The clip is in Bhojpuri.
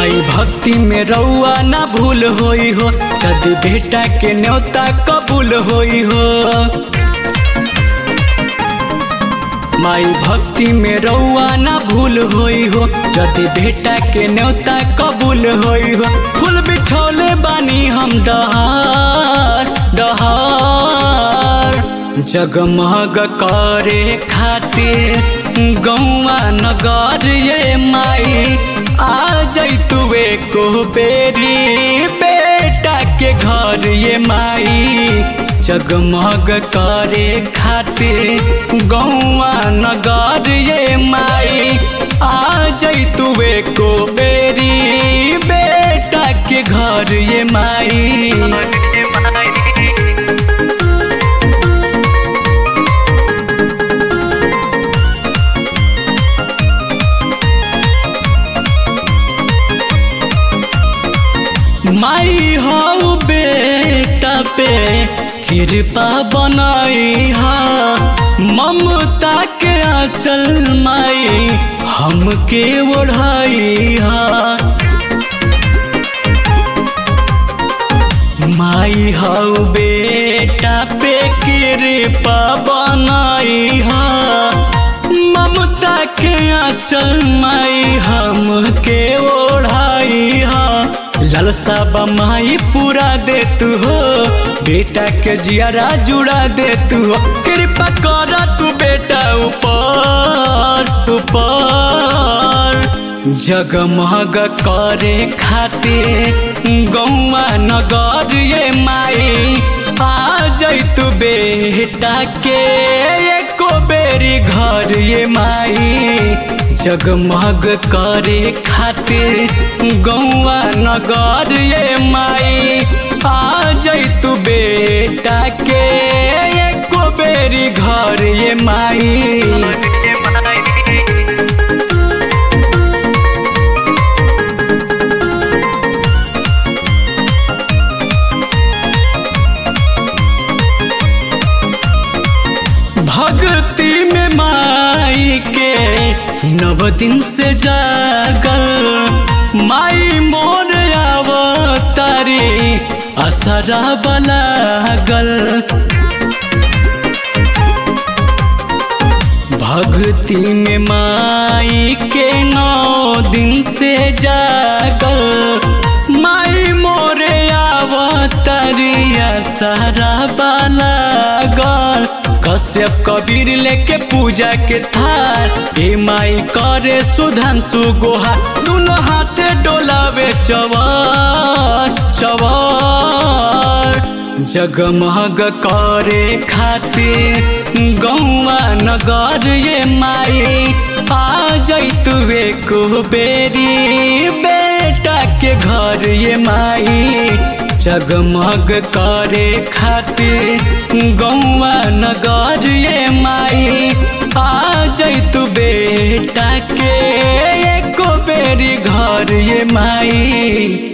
माई भक्ति में रउआ ना भूल होई हो यदि बेटा के न्योता कबूल होई हो माई भक्ति में रउआ ना भूल होई हो यदि बेटा के न्योता कबूल होई हो फूल बिछौले बानी हम डहार डहार जगमग करे खातिर गौवा नगर ये माई आ जैतुए को बेरी बेटा के घर ये माई जगमग करे खातिर गौवा नगर ये माई आ जैतुए को बेरी बेटा के घर ये माई माई हो बेटा पे कृपा बनाई हा ममता के आंचल माई हमके ओढ़ाई हा माई हो बेटा पे कृपा बनाई हा ममता के आंचल माई हमके ओढ़ाई हा ललसा बमाई पूरा दे तू हो बेटा के जियारा जुड़ा दे तू हो कृपा कर तू बेटा ऊपर ऊपर जगमग करे खातिर गौवा नगर ये माई आ जैतु बेटा के एको बेरी घर ये माई जगमग करे खातिर गौवा नगर ये माई आ जैतु बेटा के एको बेरी घर ये माई भक्ति में माई के नव दिन से जागल माई मोर आवतारी असरा बलागल भक्ति में माई के नौ दिन से जागल माई मोरे आवतारी असरा बलागल कश्यप कबीर लेके पूजा के थार ए माई करे सुधांशु गोहा दोनों हाथे डोलावे चवर चवर जगमग करे खातिर गौवा नगर ये माई आ जैतुए को बेरी बेटा के घर ये माई जगमग करे खातिर गौवा नगर ये माई आ जैतु बेटा के एको बेरी घर ये माई